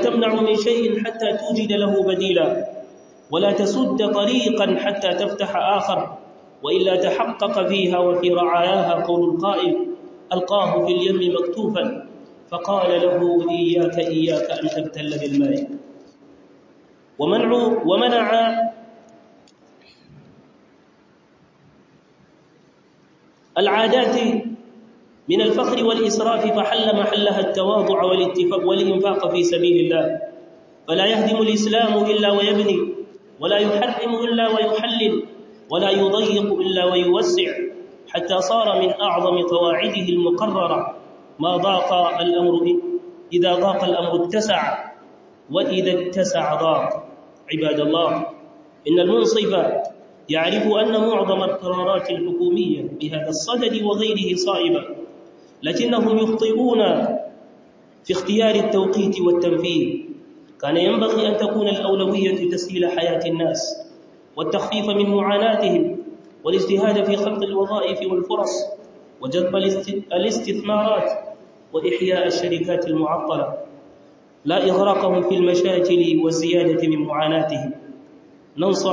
تمنع من شيء حتى توجد له بديلا ولا تسد طريقا حتى تفتح آخر وإلا تحقق فيها وفي رعاياها قول القائل ألقاه في اليم مكتوفا فقال له إياك إياك أن تبتل بالماء ومنع ومنع العادات من الفخر والإسراف فحل محلها التواضع والاتفاق والإنفاق في سبيل الله فلا يهدم الإسلام إلا ويبني ولا يحرم إلا ويحلل ولا يضيق إلا ويوسع حتى صار من أعظم قواعده المقررة ما ضاق الأمر إذا ضاق الأمر اتسع وإذا اتسع ضاق عباد الله إن المنصف يعرف أن معظم القرارات الحكومية بهذا الصدد وغيره صائبة لكنهم يخطئون في اختيار التوقيت والتنفيذ كان ينبغي أن تكون الأولوية تسهيل حياة الناس والتخفيف من معاناتهم والاجتهاد في خلق الوظائف والفرص وجذب الاستثمارات وإحياء الشركات المعطلة لا إغراقهم في المشاكل والزيادة من معاناتهم ننصح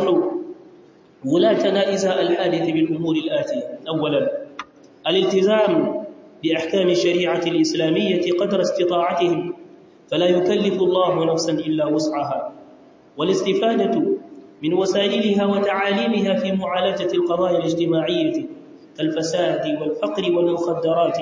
ولاتنا إزاء الحادث بالأمور الآتية أولا الالتزام بأحكام الشريعة الإسلامية قدر استطاعتهم فلا يكلف الله نفسا إلا وسعها والاستفادة من وسائلها وتعاليمها في معالجة القضايا الاجتماعية كالفساد والفقر والمخدرات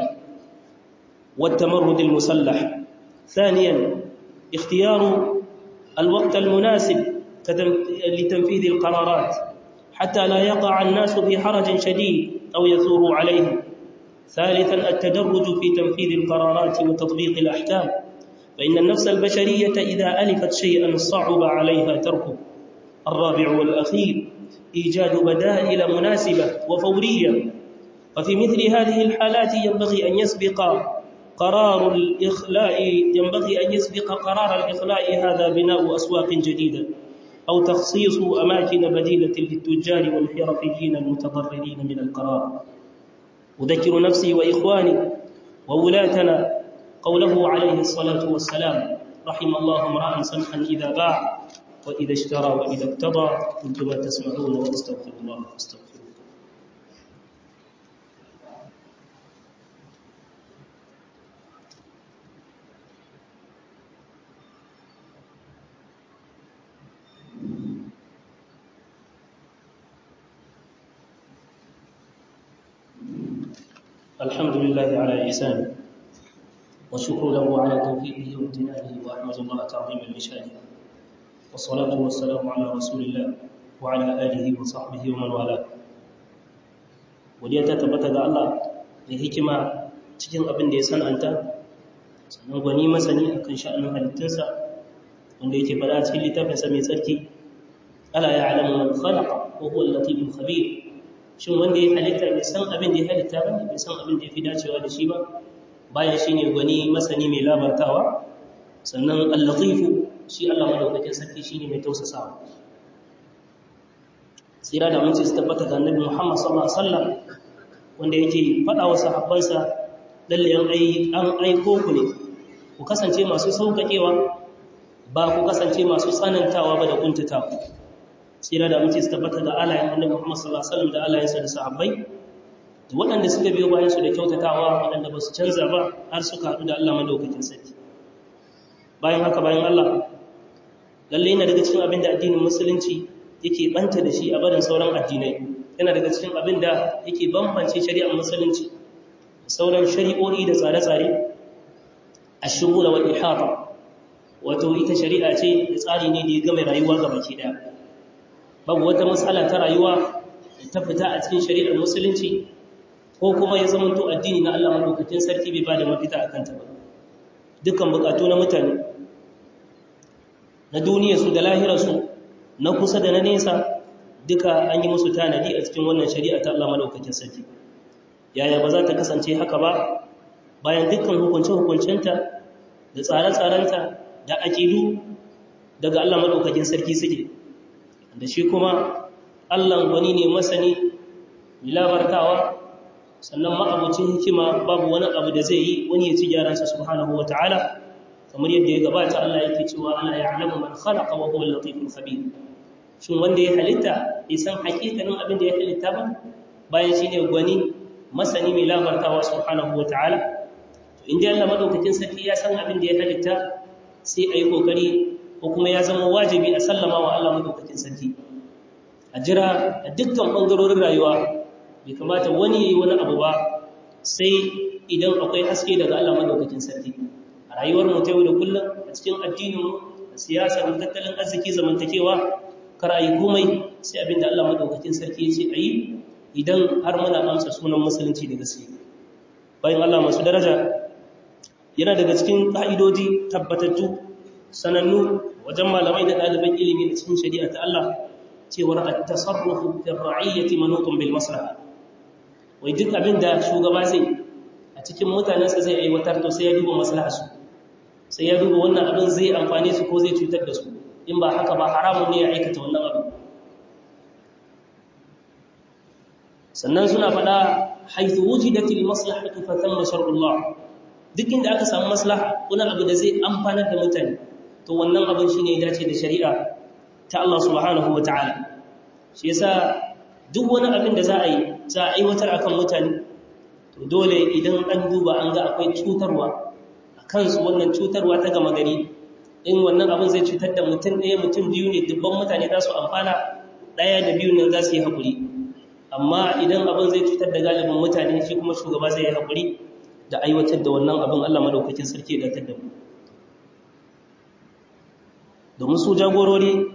والتمرد المسلح ثانيا اختيار الوقت المناسب لتنفيذ القرارات حتى لا يقع الناس في حرج شديد أو يثور عليه ثالثا التدرج في تنفيذ القرارات وتطبيق الأحكام فإن النفس البشرية إذا ألفت شيئا صعب عليها تركه الرابع والأخير إيجاد بدائل مناسبة وفورية وفي مثل هذه الحالات ينبغي أن يسبق قرار الإخلاء ينبغي أن يسبق قرار الإخلاء هذا بناء أسواق جديدة أو تخصيص أماكن بديلة للتجار والحرفيين المتضررين من القرار أذكر نفسي وإخواني وولاتنا قوله عليه الصلاة والسلام رحم الله امرأ سمحا إذا باع وإذا اشترى وإذا اقتضى قلت ما تسمعون وأستغفر الله واستغفروه الحمد لله على إحسانه والشكر له على توفيقه وامتنانه وأحمد الله تعظيم المشاهد والصلاة والسلام على رسول الله وعلى آله وصحبه ومن والاه wadda ta tabbata ga Allah da hikima cikin abin da ya san'anta sannan gwani masani akan sha'anin halittunsa wanda yake fada cikin littafinsa mai tsarki ala ya alamu man khalaqa wa huwa al-latiful khabir shin wanda ya halitta bai san abin da ya halitta ba bai san abin da ya fi dacewa da shi ba bayan shine gwani masani mai labartawa sannan al-latifu shi Allah madaukakin sarki shine mai tausasawa tsira da mutunci su tabbata ga annabi Muhammad sallallahu alaihi wasallam wanda yake faɗa wa sahabbansa lalle an ai an aiko ku ne ku kasance masu sauƙaƙewa ba ku kasance masu tsanantawa ba da kuntatawa tsira da mutunci su tabbata ga alayen annabi Muhammad sallallahu alaihi wasallam da alayensa da sahabbai da waɗanda suka biyo bayan su da kyautatawa waɗanda ba su canza ba har suka haɗu da Allah madaukakin sarki bayan haka bayan Allah lalle yana daga cikin abin da addinin musulunci yake banta da shi a barin sauran addinai yana daga cikin abin da yake bambance shari'ar musulunci sauran shari'o'i da tsare-tsare a shugula wal ihata wato ita shari'a ce da tsari ne da ya game rayuwa ga baki daya babu wata matsala ta rayuwa da ta fita a cikin shari'ar musulunci ko kuma ya zama to addini na Allah madaukakin sarki bai ba da mafita akan ta ba dukkan bukatu na mutane na duniyarsu da lahirarsu na kusa da na nesa duka an yi musu tanadi a cikin wannan shari'a ta Allah madaukakin sarki yaya ba za ta kasance haka ba bayan dukkan hukunce-hukuncenta da tsare-tsarenta da aƙidu daga Allah madaukakin sarki suke da shi kuma Allah wani ne masani labartawa sannan ma'abucin hikima babu wani abu da zai yi wani ya ci gyaransa subhanahu wata'ala kamar yadda ya gabata Allah yake cewa ana ya'lamu man khalaqa wa huwa al-latiful khabir shin wanda ya halitta bai san hakikanin abin da ya halitta ba bayan shine gwani masani mai labartawa subhanahu wataala to inda Allah madaukakin sarki ya san abin da ya halitta sai ayi kokari ko kuma ya zama wajibi a sallama wa Allah madaukakin sarki a jira a dukkan bangarorin rayuwa bai kamata wani yayi wani abu ba sai idan akwai haske daga Allah madaukakin sarki a rayuwar mu ta yau da kullum a cikin addinin mu a siyasar mu tattalin arziki zamantakewa kar ayi komai sai abinda Allah madaukakin sarki ya ce ayi idan har muna amsa sunan musulunci da gaske bayan Allah masu daraja yana daga cikin ka'idoji tabbatattu sanannu wajen malamai da ɗaliban ilimi da cikin shari'a ta Allah cewar at-tasarrufu fi ar-ra'iyyati manutun bil maslaha wai duk abinda shugaba zai a cikin mutanensa zai aiwatar to sai ya duba maslaharsu sai ya duba wannan abin zai amfane su ko zai cutar da su in ba haka ba haramun ne ya aikata wannan abin sannan suna faɗa haithu wujidatil maslahatu fa thamma shar'ullah duk inda aka samu maslaha wani abu da zai amfanar da mutane to wannan abin shine ya dace da shari'a ta Allah subhanahu wataala shi yasa duk wani abin da za a yi za a aiwatar akan mutane to dole idan an duba an ga akwai cutarwa a kansu wannan cutarwa ta gama gari in wannan abin zai cutar da mutum ɗaya mutum biyu ne dubban mutane za su amfana ɗaya da biyu nan za su yi haƙuri amma idan abin zai cutar da galibin mutane shi kuma shugaba zai yi haƙuri da aiwatar da wannan abin allah madaukakin sarki ya datar da mu domin su jagorori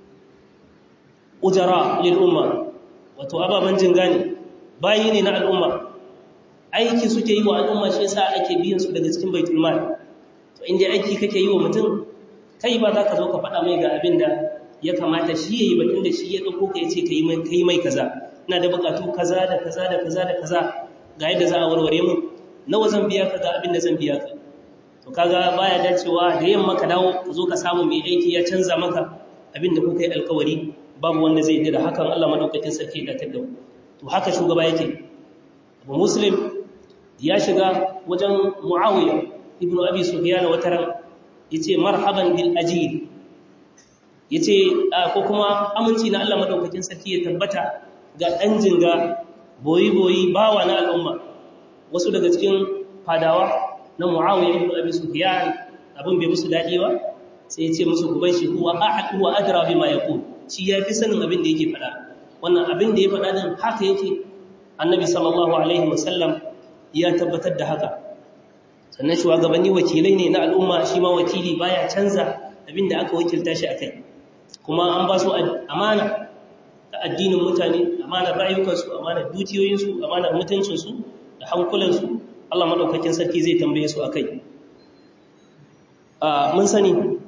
ujara lil umma wato ababen jin gane bayi ne na al'umma aiki suke yi wa al'umma shi yasa ake biyan su daga cikin baitul mal to inda aiki kake yi wa mutum kai ba za ka zo ka faɗa mai ga abin da ya kamata shi yayi batun da shi ya dauko ka yace kai mai kai mai kaza ina da bukatu kaza da kaza da kaza da kaza ga yadda za a warware mu nawa zan biya ka ga abin da zan biya ka to kaga baya dacewa da yamma ka dawo ka zo ka samu mai aiki ya canza maka abin da kuka yi alkawari babu wanda zai yi da hakan Allah madaukakin sarki da tadda to haka shugaba yake Abu Muslim ya shiga wajen Muawiya ibn Abi Sufyan wata ran yace marhaban bil ajil yace ko kuma aminci na Allah madaukakin sarki ya tabbata ga dan jinga boyi boyi bawa na al'umma wasu daga cikin fadawa na Muawiya ibn Abi Sufyan abin bai musu dadi ba sai yace musu ku bai shi huwa ahad huwa adra bima yaqul shi yafi sanin abin da yake faɗa wannan abin da ya faɗa din haka yake annabi sallallahu alaihi wasallam ya tabbatar da haka sannan shugabanni wakilai ne na al'umma shi ma wakili baya canza abinda aka wakilta shi akai kuma an ba su amana ta addinin mutane amanar rayukansu amanar dukiyoyinsu amanar mutuncinsu da hankulansu Allah madaukakin sarki zai tambaye su akai mun sani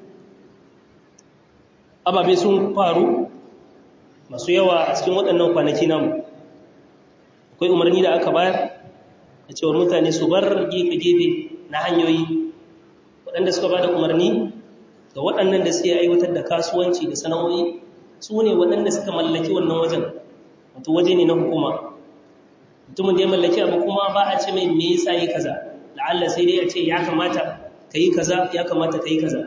ababe sun faru masu yawa a cikin waɗannan kwanaki namu akwai umarni da aka bayar da cewar mutane su bar gefe-gefe na hanyoyi waɗanda suka ba da umarni ga waɗannan da suke aiwatar da kasuwanci da sana'o'i su ne waɗanda suka mallaki wannan wajen wato waje ne na hukuma mutumin da ya mallaki abu kuma ba a ce mai me yasa yi kaza la'alla sai dai a ce ya kamata ka yi kaza ya kamata ka yi kaza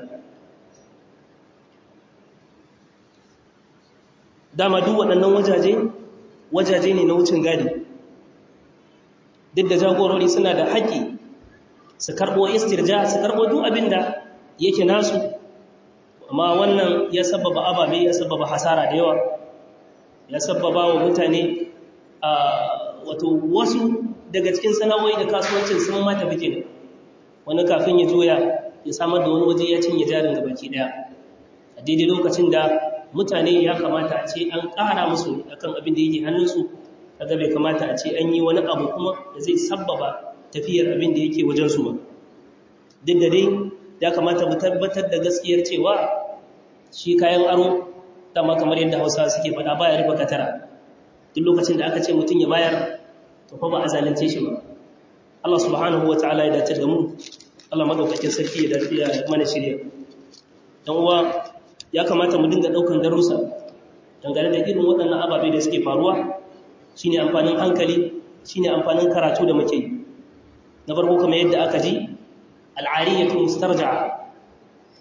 dama duk waɗannan wajaje wajaje ne na wucin gadi duk da jagorori suna da haƙƙi su karɓo istirja su karɓo duk abin da yake nasu amma wannan ya sababa ababe ya sababa hasara da yawa ya sababa wa mutane a wato wasu daga cikin sana'o'i da kasuwancin sun mata bike ne wani kafin ya juya ya samar da wani waje ya cinye jarin ga baki daya a daidai lokacin da mutane ya kamata a ce an ƙara musu akan abin da yake hannunsu kaga bai kamata a ce an yi wani abu kuma da zai sabbaba tafiyar abin da yake wajensu ba duk da dai ya kamata mu tabbatar da gaskiyar cewa shi kayan aro dama kamar yadda hausa suke faɗa baya rufe katara duk lokacin da aka ce mutum ya bayar to fa ba a zalunce shi ba Allah subhanahu wa ta'ala ya dace da mu Allah madaukakin sarki ya dace ya mana shirya dan uwa ya kamata mu dinga daukan darussa dangane da irin waɗannan ababe da suke faruwa shine amfanin hankali shine amfanin karatu da muke na farko kamar yadda aka ji al'ariyatu mustarja'a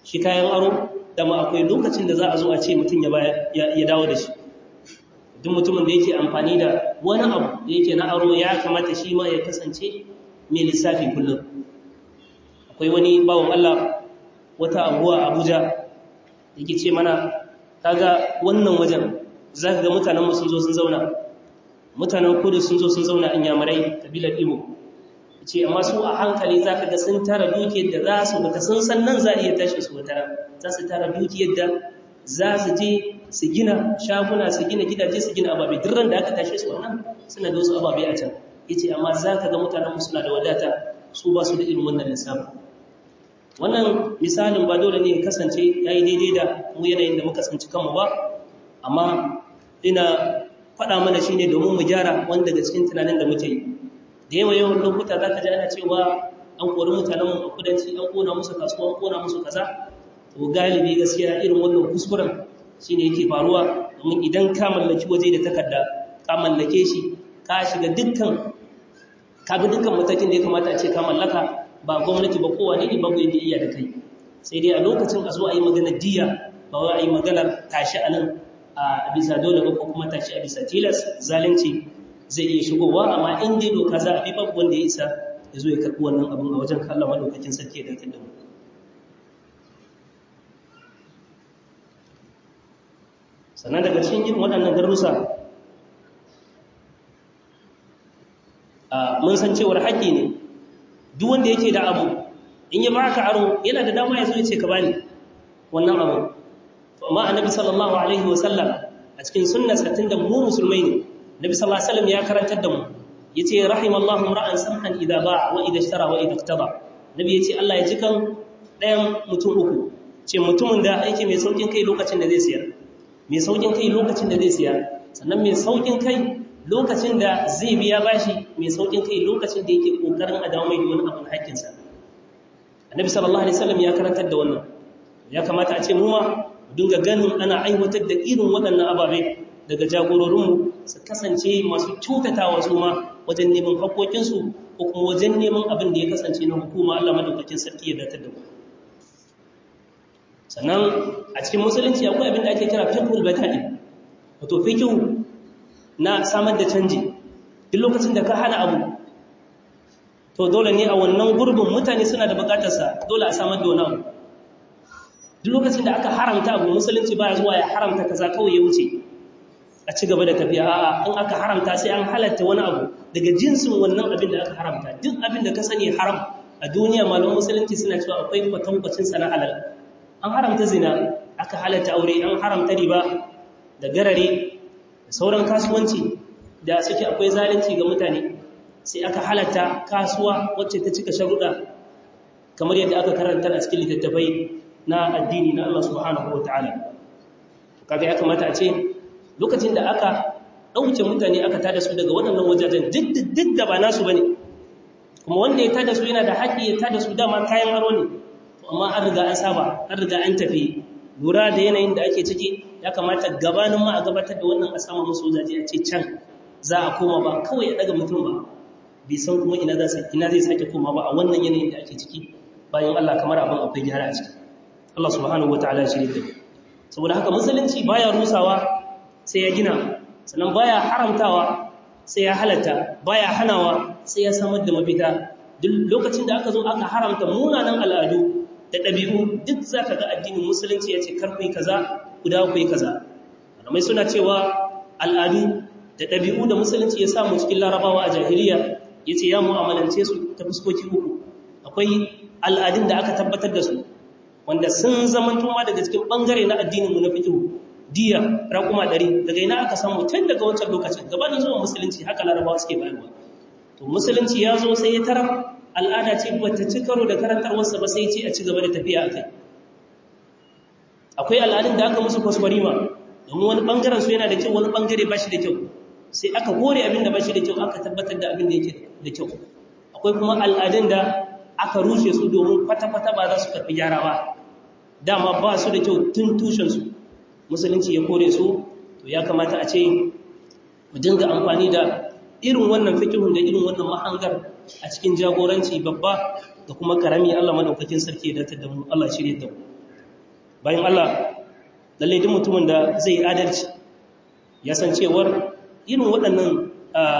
shi kayan aro dama akwai lokacin da za a zo a ce mutum ya dawo da shi duk mutumin da yake amfani da wani abu da yake na aro ya kamata shi ma ya kasance mai lissafi kullum akwai wani bawan Allah wata abuwa Abuja yake ce mana kaga wannan wajen za ka ga mutanenmu sun zo sun zauna mutanen kudu sun zo sun zauna in yamurai kabilar Igbo ce amma su a hankali za ka ga sun tara dukiyar da za su bata sun san nan za a iya tashi su wata za su tara dukiyar da za su je su gina shaguna su gina gidaje su gina ababe duk da aka tashe su wannan suna da wasu ababe a can yace amma za ka ga mutanen mu suna da wadata su ba su da irin wannan lissafi wannan misalin ba dole ne ya kasance yayi daidai da mu yanayin da muka tsinci kanmu ba amma ina faɗa mana shine domin mu gyara wanda daga cikin tunanin da muke yi da yawa yawan lokuta za ka ji ana cewa an kori mutanenmu a kudanci an kona musu kasuwa an kona musu kaza to galibi gaskiya irin wannan kuskuren shine yake faruwa domin idan ka mallaki waje da takarda ka mallake shi ka shiga dukkan ka bi dukkan matakin da ya kamata a ce ka mallaka ba gwamnati ba kowa ne babu yadda iya da kai sai dai a lokacin a zo a yi maganar diya ba wai a yi maganar tashi a nan a bisa dole ba ko kuma tashi a bisa tilas zalunci zai iya shigowa amma in dai doka za a bi babu wanda ya isa ya zo ya karɓi wannan abin a wajen kallon madaukakin sarki da kan da mu sannan daga cikin irin waɗannan darussa mun san cewar haƙƙi ne duk wanda yake da abu in ya baka aro yana da dama ya zo ya ce ka bani wannan abu to amma annabi sallallahu alaihi wasallam a cikin sunnarsa tunda mu musulmai ne nabi sallallahu alaihi wasallam ya karantar da mu yace rahimallahu ra'an samhan idza ba'a wa idza ishtara wa idza iqtada nabi yace Allah ya ji kan ɗayan mutum uku ce mutumin da yake mai saukin kai lokacin da zai siyar mai saukin kai lokacin da zai siya sannan mai saukin kai lokacin da zai biya bashi mai saukin kai lokacin da yake kokarin a dawo mai wani abin hakkinsa annabi sallallahu alaihi wasallam ya karantar da wannan ya kamata a ce mu ma dinga ganin ana aiwatar da irin waɗannan ababe daga jagororinmu su kasance masu cutatawa su ma wajen neman haƙoƙinsu ko kuma wajen neman abin da ya kasance na hukuma Allah madaukakin sarki ya datar da mu sannan a cikin musulunci akwai abin da ake kira fiqhul bada'i wato fiqhu na samar da canji duk lokacin da ka hana abu to dole ne a wannan gurbin mutane suna da bukatar sa dole a samar da wani abu duk lokacin da aka haramta abu musulunci baya zuwa ya haramta kaza kawai ya wuce a ci gaba da tafiya a'a in aka haramta sai an halatta wani abu daga jinsin wannan abin da aka haramta duk abin da ka sani haram a duniya malaman musulunci suna cewa akwai kwatankwacin sa na halal an haramta zina aka halatta aure an haramta riba da garare da sauran kasuwanci da suke akwai zalunci ga mutane sai aka halatta kasuwa wacce ta cika sharuɗa kamar yadda aka karanta a cikin littattafai na addini na Allah subhanahu wa ta'ala kaga ya kamata a ce lokacin da aka ɗauke mutane aka tada su daga waɗannan wajajen duk da ba nasu bane kuma wanda ya tada su yana da haƙƙi ya tada su dama kayan aro ne amma an riga an saba an riga an tafi lura da yanayin da ake ciki ya kamata gabanin ma a gabatar da wannan a sama musu wajaje a ce can za a koma ba kawai ya daga mutum ba bai san kuma ina zai sake koma ba a wannan yanayin da ake ciki bayan Allah kamar abin akwai gyara a ciki Allah subhanahu wataala ya shirye da saboda haka musulunci baya rusawa sai ya gina sannan baya haramtawa sai ya halatta baya hanawa sai ya samar da mafita duk lokacin da aka zo aka haramta munanan al'adu da ɗabi'u duk za ka ga addinin musulunci ya ce karku yi kaza ku dawo ku yi kaza malamai suna cewa al'adu da ɗabi'u da musulunci ya samu cikin larabawa a jahiliya ya ce ya mu'amalance su ta fuskoki uku akwai al'adun da aka tabbatar da su wanda sun zama tuma daga cikin ɓangare na addininmu na fikihu diya raƙuma ɗari daga ina aka samu tun daga wancan lokacin gabanin zuwa musulunci haka larabawa suke bayarwa to musulunci ya zo sai ya tarar al'ada ce ba ta ci karo da karantarwarsa ba sai ce a ci gaba da tafiya a kai akwai al'adun da aka musu kwaskwarima domin wani ɓangaren su yana da kyau wani ɓangare ba shi da kyau sai aka kore abin da ba shi da kyau aka tabbatar da abin da yake da kyau akwai kuma al'adun da aka rushe su domin kwata-kwata ba za su karɓi gyara ba dama ba su da kyau tun tushensu musulunci ya kore su to ya kamata a ce mu dinga amfani da irin wannan fikihun da irin wannan mahangar a cikin jagoranci babba da kuma karami Allah madaukakin sarki da da mu Allah shirye da mu bayan Allah lalle duk mutumin da zai adalci ya san cewar irin waɗannan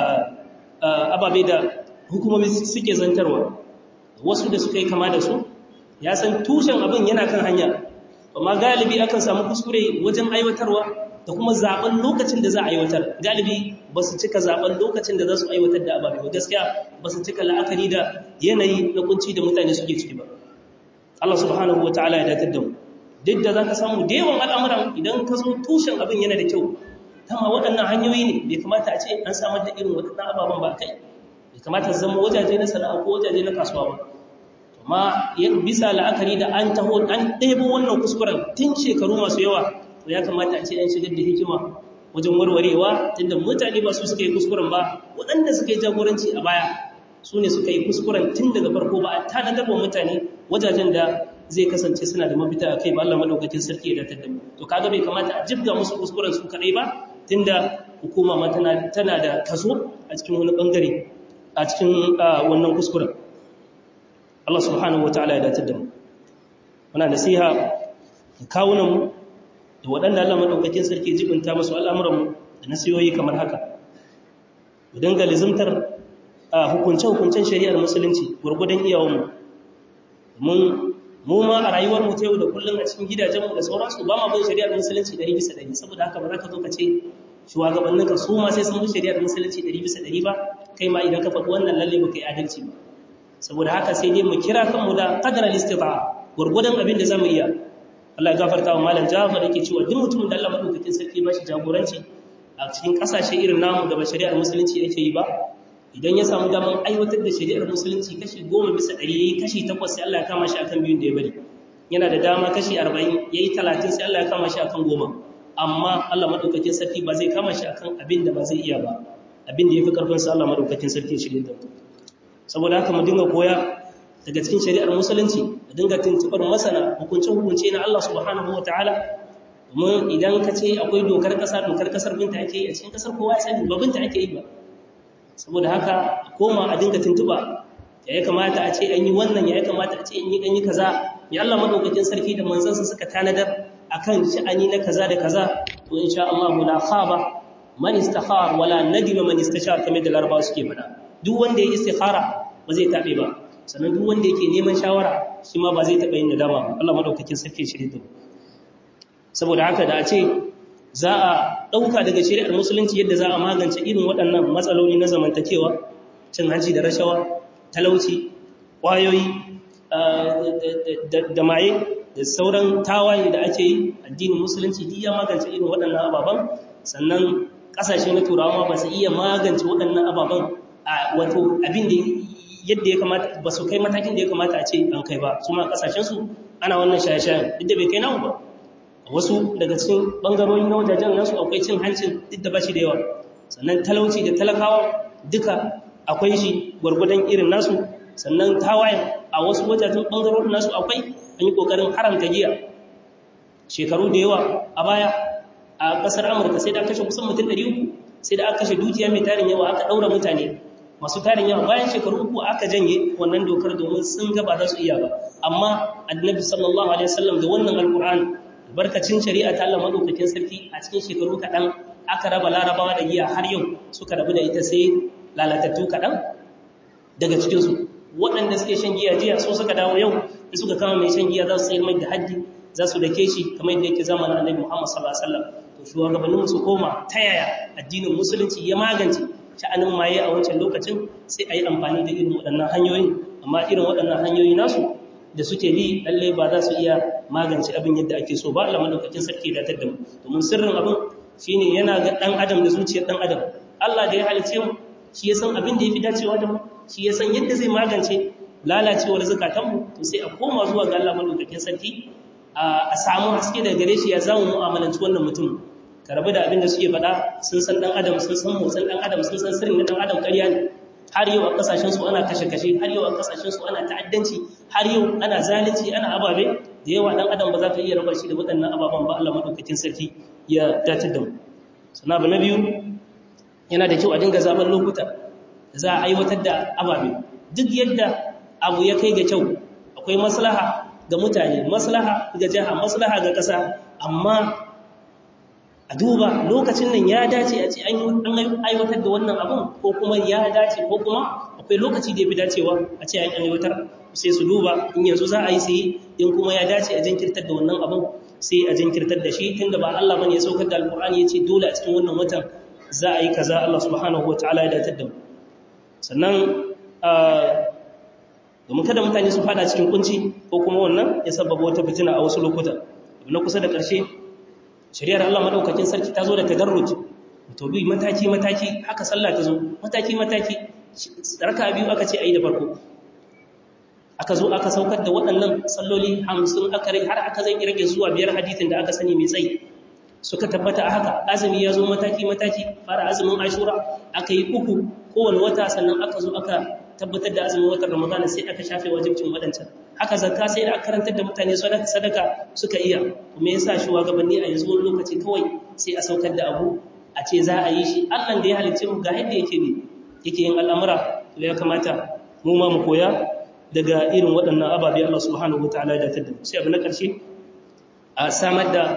ababe da hukumomi suke zantarwa wasu da suka yi kama da su ya san tushen abin yana kan hanya amma galibi akan samu kuskure wajen aiwatarwa da kuma zaben lokacin da za a aiwatar galibi ba su cika zaben lokacin da za su aiwatar da ababe ba gaskiya ba su cika la'akari da yanayi na kunci da mutane suke ciki ba Allah subhanahu wa ta'ala ya datar da mu duk da za ka samu da yawan al'amuran idan ka zo tushen abin yana da kyau dama waɗannan hanyoyi ne bai kamata a ce an samar da irin waɗannan ababen ba kai bai kamata su zama wajaje na sana'a ko wajaje na kasuwa ba amma bisa la'akari da an taho an ɗebo wannan kuskuren tun shekaru masu yawa to ya kamata a ce an shigar da hikima wajen warwarewa tunda mutane ba su suka yi kuskuren ba waɗanda suka yi jagoranci a baya su ne suka yi kuskuren tun daga farko ba a tanadar wa mutane wajajen da zai kasance suna da mafita a kai ba Allah madaukakin sarki ya datar da mu to kaga bai kamata a jibga musu kuskuren su kadai ba tunda hukuma ma tana tana da kaso a cikin wani bangare a cikin wannan kuskuren Allah subhanahu wataala ya datar da mu muna nasiha da kawunan mu da waɗanda Allah madaukakin sarki jibinta musu al'amuran mu da nasiyoyi kamar haka mu dinga lizimtar hukunce-hukuncen shari'ar musulunci gurgudan iyawanmu mun mu ma a rayuwar mu ta yau da kullum a cikin gidajenmu da sauransu ba ma bin shari'ar musulunci 100 bisa 100 saboda haka ba za ka zo ka ce shugabanninka su ma sai sun bi shari'ar musulunci 100 bisa 100 ba kai ma idan ka faɗi wannan lalle ba kai adalci ba saboda haka sai dai mu kira kanmu da qadara istita'a gurgudan abin da zamu iya Allah ya gafarta wa malam Jafar yake cewa duk mutumin da Allah madaukakin sarki ba shi jagoranci a cikin kasashe irin namu da ba shari'ar musulunci yake yi ba idan ya samu daman aiwatar da shari'ar musulunci kashi goma bisa ɗari ya yi kashi takwas sai Allah ya kama shi akan biyun da ya bari yana da dama kashi arba'in ya yi talatin sai Allah ya kama shi akan goma amma Allah maɗaukakin sarki ba zai kama shi akan abin da ba zai iya ba abin da ya fi ƙarfin sa Allah maɗaukakin sarki ya shirya da saboda haka mu dinga koya daga cikin shari'ar musulunci mu dinga tuntuɓar masana hukunce hukunce na Allah subhanahu wa ta'ala domin idan ka ce akwai dokar ƙasa dokar ƙasar binta ake yi a cikin ƙasar kowa ya sani ba binta ake yi ba saboda haka koma a dinga tuntuba ya ya kamata a ce an yi wannan ya ya kamata a ce an yi an yi kaza ya Allah madaukakin sarki da manzansa suka tanadar akan sha'ani na kaza da kaza to insha Allah la khaba man istakhar wala nadima man istashar kamar da larabawa suke faɗa duk wanda ya istikhara ba zai tabe ba sannan duk wanda yake neman shawara shi ma ba zai taɓa yin nadama ba Allah madaukakin sarki shirye da saboda haka da a ce za a ɗauka daga shari'ar musulunci yadda za a magance irin waɗannan matsaloli na zamantakewa cin hanci da rashawa talauci ƙwayoyi da maye da sauran tawaye da ake yi addinin musulunci duk ya magance irin waɗannan ababen sannan ƙasashe na turawa ba su iya magance waɗannan ababen a wato abin da yadda ya kamata ba su kai matakin da ya kamata a ce an kai ba su ma ƙasashensu ana wannan shaye-shayen duk da bai kai namu ba wasu daga cikin bangarori na wajajen nasu akwai cin hancin duk da bashi da yawa sannan talauci da talakawa duka akwai shi gwargwadon irin nasu sannan tawayen a wasu wajajen bangarorin nasu akwai an yi kokarin haramta giya shekaru da yawa a baya a kasar amurka sai da aka kashe kusan mutum 300 sai da aka kashe dukiya mai tarin yawa aka daura mutane masu tarin yawa bayan shekaru uku aka janye wannan dokar domin sun gaba za su iya ba amma annabi sallallahu alaihi wasallam da wannan alqur'ani barkacin shari'a ta Allah madaukakin sarki a cikin shekaru kaɗan aka raba larabawa da giya har yau suka rabu da ita sai lalatattu kaɗan daga cikinsu waɗanda suke shan giya jiya so suka dawo yau da suka kama mai shan giya za su sayar mai da haddi za su dake shi kamar yadda yake zamanin annabi muhammad sallallahu alaihi wasallam to shugabannin su koma ta yaya addinin musulunci ya magance sha'anin maye a wancan lokacin sai a yi amfani da irin waɗannan hanyoyi amma irin waɗannan hanyoyi nasu da suke bi lallai ba za su iya magance abin yadda ake so ba Allah madaukakin sarki da tadda mu domin sirrin abin shine yana ga dan adam da zuciyar dan adam Allah da ya halice mu shi ya san abin da yafi dacewa da mu shi ya san yadda zai magance lalacewar zakatan mu to sai a koma zuwa ga Allah madaukakin sarki a samu haske daga gare shi ya zamu mu'amalanci wannan mutum ka rabu da abin da suke faɗa sun san dan adam sun san motsin dan adam sun san sirrin na dan adam ƙarya ne har yau a kasashen su ana kashe-kashe har yau a kasashen su ana ta'addanci har yau ana zalunci ana ababe da yawa dan adam ba za ka iya raba shi da waɗannan ababen ba Allah madaukakin sarki ya datar da mu sana abu na biyu yana da kyau a dinga zaben lokuta da za a aiwatar da ababe duk yadda abu ya kai ga kyau akwai maslaha ga mutane maslaha ga jiha maslaha ga ƙasa amma a duba lokacin nan ya dace a ce an aiwatar da wannan abun ko kuma ya dace ko kuma akwai lokaci da ya fi dacewa a ce an aiwatar sai su duba in yanzu za a yi sai in kuma ya dace a jinkirtar da wannan abun sai a jinkirtar da shi tunda ba Allah bane ya saukar da alkur'ani ya ce dole a cikin wannan watan za a yi kaza Allah subhanahu wataala ya datar da mu sannan domin kada mutane su fada cikin kunci ko kuma wannan ya sababa wata fitina a wasu lokuta na kusa da ƙarshe shari'ar Allah madaukakin sarki ta zo da tadarruj to bi mataki mataki haka sallah ta zo mataki mataki raka biyu aka ce ayi da farko aka zo aka saukar da waɗannan salloli 50 aka rage har aka zai rage zuwa biyar hadisin da aka sani mai tsayi suka tabbata a haka azumi ya zo mataki mataki fara azumin ashura aka yi uku kowane wata sannan aka zo aka tabbatar da azumin watan ramadana sai aka shafe wajibcin waɗancan haka zakka sai da aka karantar da mutane sadaka suka iya kuma yasa shugabanni a yanzu wani lokaci kawai sai a saukar da abu a ce za a yi shi Allah da ya halicce mu ga yadda yake ne yake yin al'amura to ya kamata mu ma mu koya daga irin waɗannan ababe Allah subhanahu wataala ya datar da mu sai abu na ƙarshe a samar da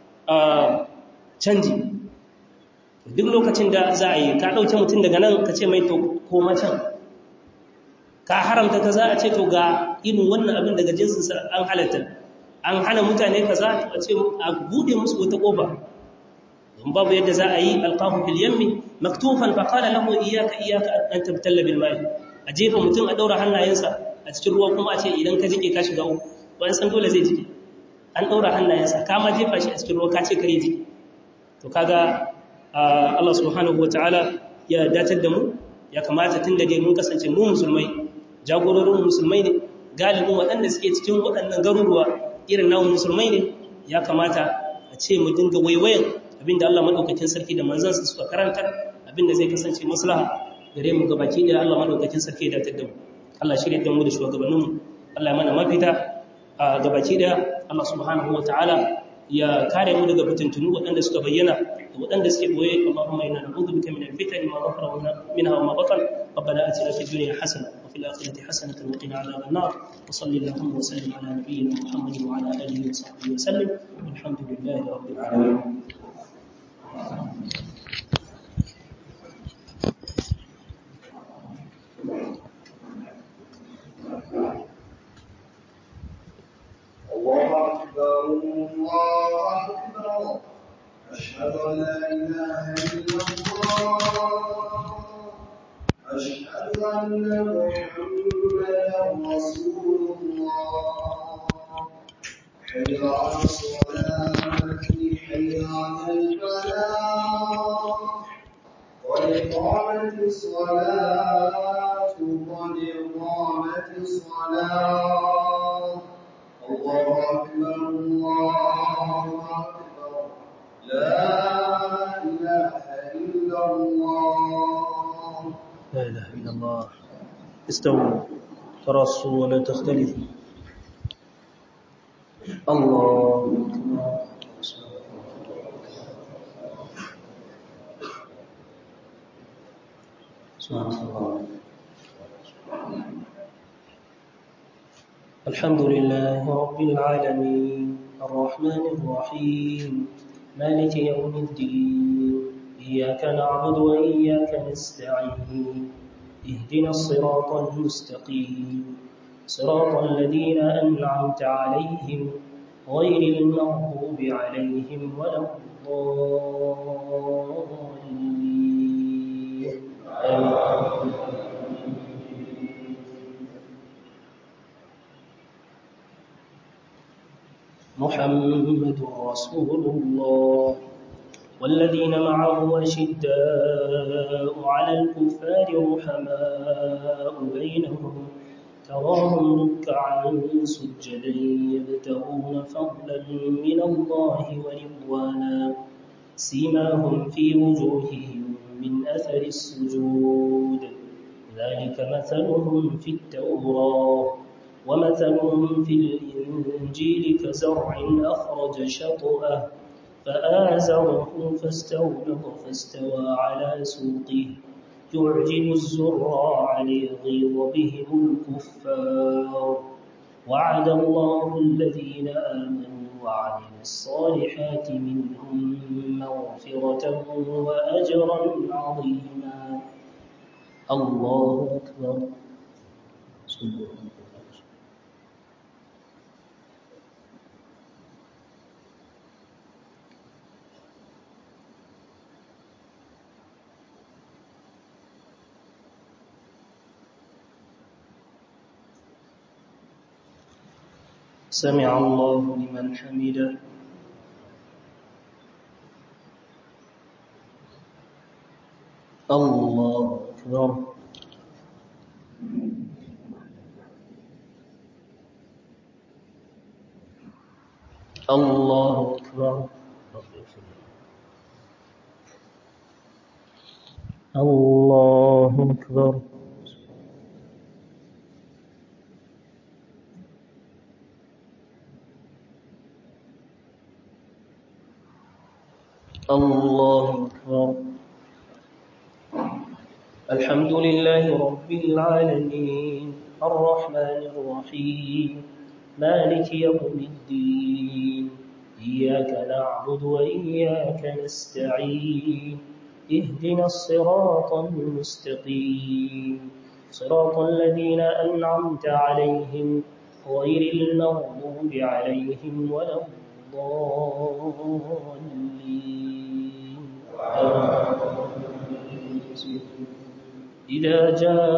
canji duk lokacin da za a yi ka ɗauke mutum daga nan ka ce mai to koma can ka haramta kaza a ce to ga irin wannan abin daga jinsinsa an halatta an hana mutane kaza a ce a bude musu wata kofa don babu yadda za a yi alqahu fil yammi maktufan fa qala lahu iyyaka iyyaka an tabtalla bil ma'i a jefa mutum a daura hannayensa a cikin ruwa kuma a ce idan ka jike ka shiga uku wani san dole zai jike an daura hannayensa ka ma jefa shi a cikin ruwa ka ce kare jike to kaga Allah subhanahu wataala ya datar da mu ya kamata tun da dai mun kasance mu musulmai jagororin musulmai ne galibin waɗanda suke cikin waɗannan garuruwa irin namun musulmai ne ya kamata a ce mu dinga waiwayan abinda Allah madaukakin sarki da manzansa suka karantar abinda zai kasance maslaha gare mu gabaki da Allah madaukakin sarki da tadda mu Allah shirye da mu da shugabannin mu Allah ya mana mafita a gabaki da Allah subhanahu wataala ya kare mu daga fitintunu waɗanda suka bayyana da waɗanda suke boye Allahumma inna na'udhu bika min al-fitani ma dhahara minha wa ma batan ربنا آتنا في الدنيا حسنة وفي الآخرة حسنة وقنا عذاب النار وصل اللهم وسلم على نبينا محمد وعلى آله وصحبه وسلم والحمد لله رب العالمين الله أكبر الله أكبر أشهد أن لا إله إلا الله أشهد أن محمدا رسول الله حي على الصلاة حي على الفلاح قد قامت الصلاة قد قامت الصلاة الله أكبر الله أكبر لا إله إلا الله لا إله إلا الله استووا ترصوا ولا تختلفوا الله سبحان الله الحمد لله رب العالمين الرحمن الرحيم مالك يوم الدين إياك نعبد وإياك نستعين اهدنا الصراط المستقيم صراط الذين أنعمت عليهم غير المغضوب عليهم ولا الضالين آمين. محمد رسول الله والذين معه أشداء على الكفار رحماء بينهم تراهم ركعا سجدا يبتغون فضلا من الله ورضوانا سيماهم في وجوههم من أثر السجود ذلك مثلهم في التوراة ومثلهم في الإنجيل كزرع أخرج شطأه فآزره فاستغلظ فاستوى على سوقه يعجب الزراع ليغيظ بهم الكفار وعد الله الذين آمنوا وعملوا الصالحات منهم مغفرة وأجرا عظيما الله أكبر سمع الله لمن حمده الله أكبر الله أكبر الله أكبر الله أكبر الحمد لله رب العالمين الرحمن الرحيم مالك يوم الدين إياك نعبد وإياك نستعين اهدنا الصراط المستقيم صراط الذين أنعمت عليهم غير المغضوب عليهم ولا الضالين إذا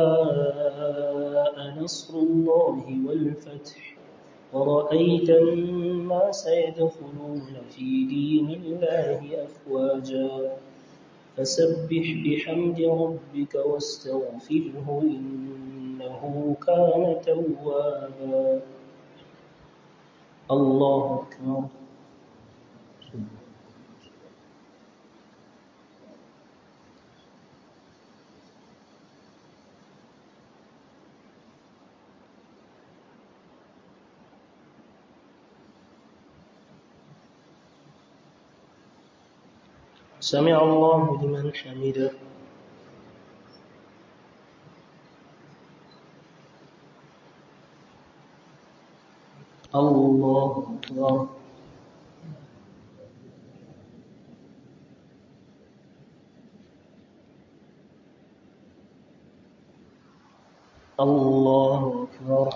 جاء نصر الله والفتح ورأيت الناس يدخلون في دين الله أفواجا فسبح بحمد ربك واستغفره إنه كان توابا الله أكبر سمع الله لمن حمده الله أكبر الله أكبر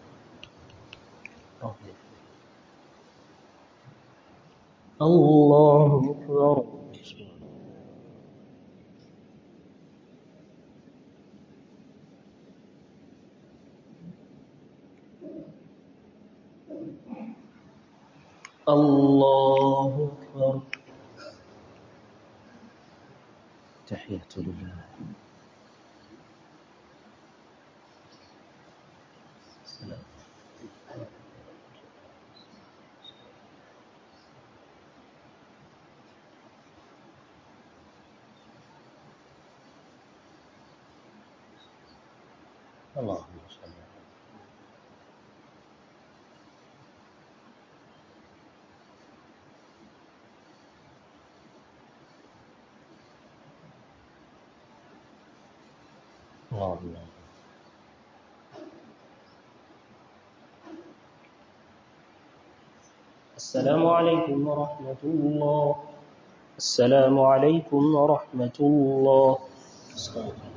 الله أكبر الله أكبر تحية لله السلام اللهم صل على اللهم السلام عليكم ورحمة الله السلام عليكم ورحمة الله